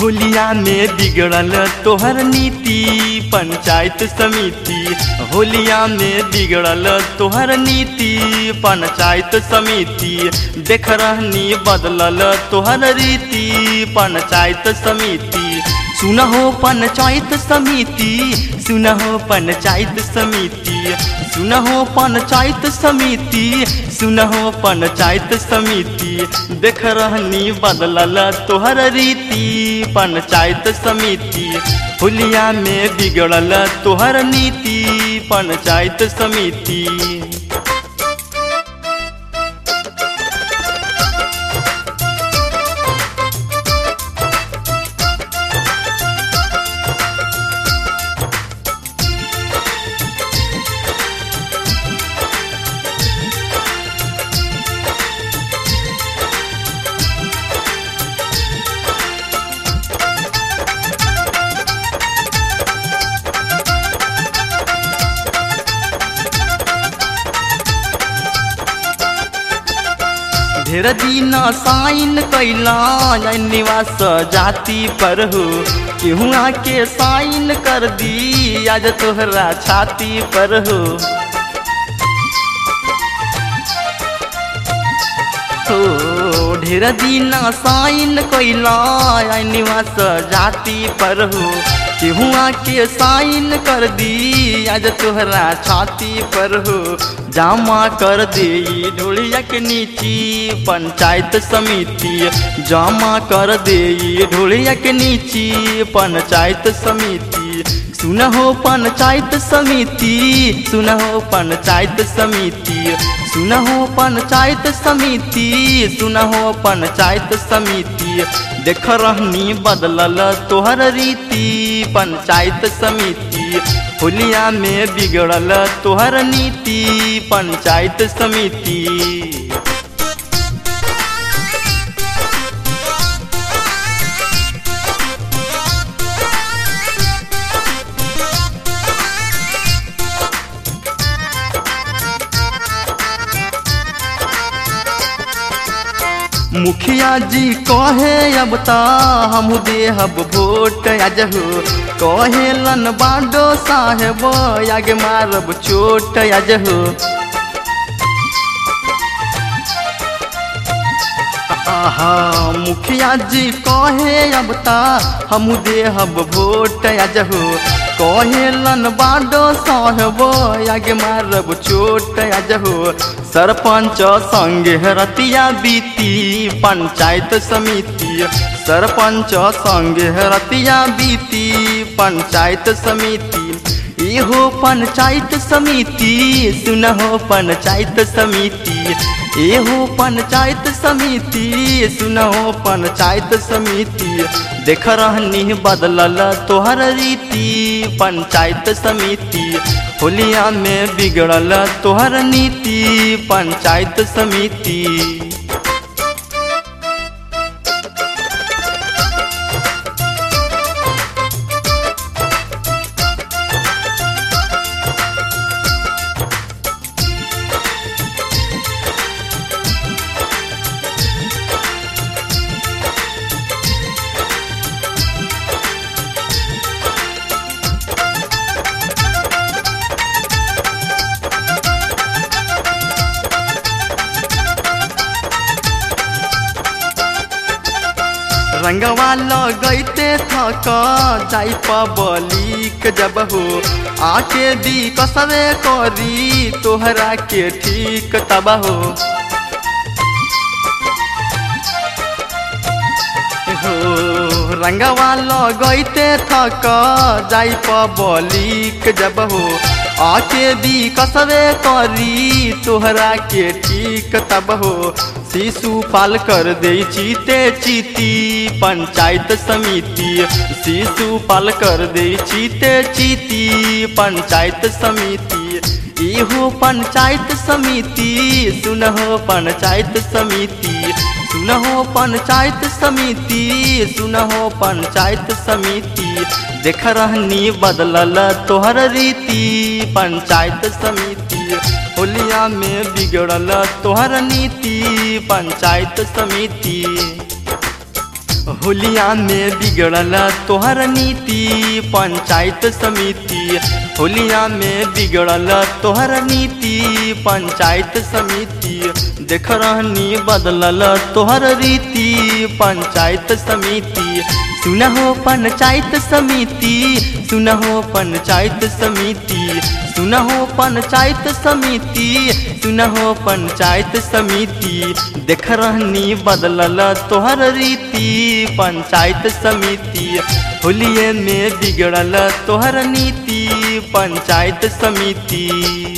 होलिया में बिगड़ल तोहर नीति पंचायत समिति होलिया में बिगड़ल तोहर नीति पंचायत समिति देख रहनी बदलल तोहर रीति पंचायत समिति सुनहो पंचायत समिति सुनहो पंचायत समिति सुनहो पंचायत समिति सुनहो पंचायत समिति देख रहनी बदलल तोहर रीति पंचायत समिति होलिया में बिगड़ल तोहर नीति पंचायत समिति ढेर दिन साइन कैला निवास जाति पर हो केहू आके साइन कर दी आज तोहरा छाती पर हो हो ढेर दिन साइन कैला निवास जाति पर हो केहू आके साइन कर दी आज तोहरा छाती पर हो जमा कर दे ढोलिया के नीची पंचायत समिति जमा कर दे ढोलिया के नीची पंचायत समिति सुनहो पंचायत समिति सुनहो पंचायत समिति सुनहो पंचायत समिति सुनहो पंचायत समिति देख रहनी बदलल तोहर रीति पंचायत समिति होलिया में बिगड़ल तोहर नीति पंचायत समिति मुखिया जी कहे अब ता हम देहब वोट आज हो कहे लन बाडो साहेब आगे मारब चोट आज हो आहा मुखिया जी कहे अब ता हम देहब वोट आज हो कहे लन बाडो साहेब आगे मारब चोट आज हो सरपंच संगे रतिया बीती पंचायत समिति सरपंच संगे रतिया बीती पंचायत समिति इहो पंचायत समिति सुनहो पंचायत समिति एहो पंचायत समिति सुनहो पंचायत समिति देख रहनी बदलल तोहर रीति पंचायत समिति होलिया में बिगड़ल तोहर नीति पंचायत समिति रंगवा लगैते थक जाई पबलिक जब हो आके दी कसबे करी तोहरा के ठीक तब हो हो रंगवा लगैते थक जाई पबलिक जब हो आके दी कसबे करी तोहरा के ठीक तब हो शिशु पाल कर दे चीते चीती पंचायत समिति शिशु पाल कर दे चीते चीती पंचायत समिति इहो पंचायत समिति सुनहो पंचायत समिति सुनहो पंचायत समिति सुनहो पंचायत समिति देख रहनी बदलल तोहर रीति पंचायत समिति होलिया में बिगड़ल तोहर नीति पंचायत समिति होलिया में बिगड़ल तोहर नीति पंचायत समिति होलिया में बिगड़ल तोहर नीति पंचायत समिति देख रहनी बदलल तोहर रीति पंचायत समिति सुनहो पंचायत समिति सुनहो पंचायत समिति सुनहो पंचायत समिति सुनहो पंचायत समिति देख रहनी बदलल तोहर रीति पंचायत समिति होलिये में बिगड़ल तोहर नीति पंचायत समिति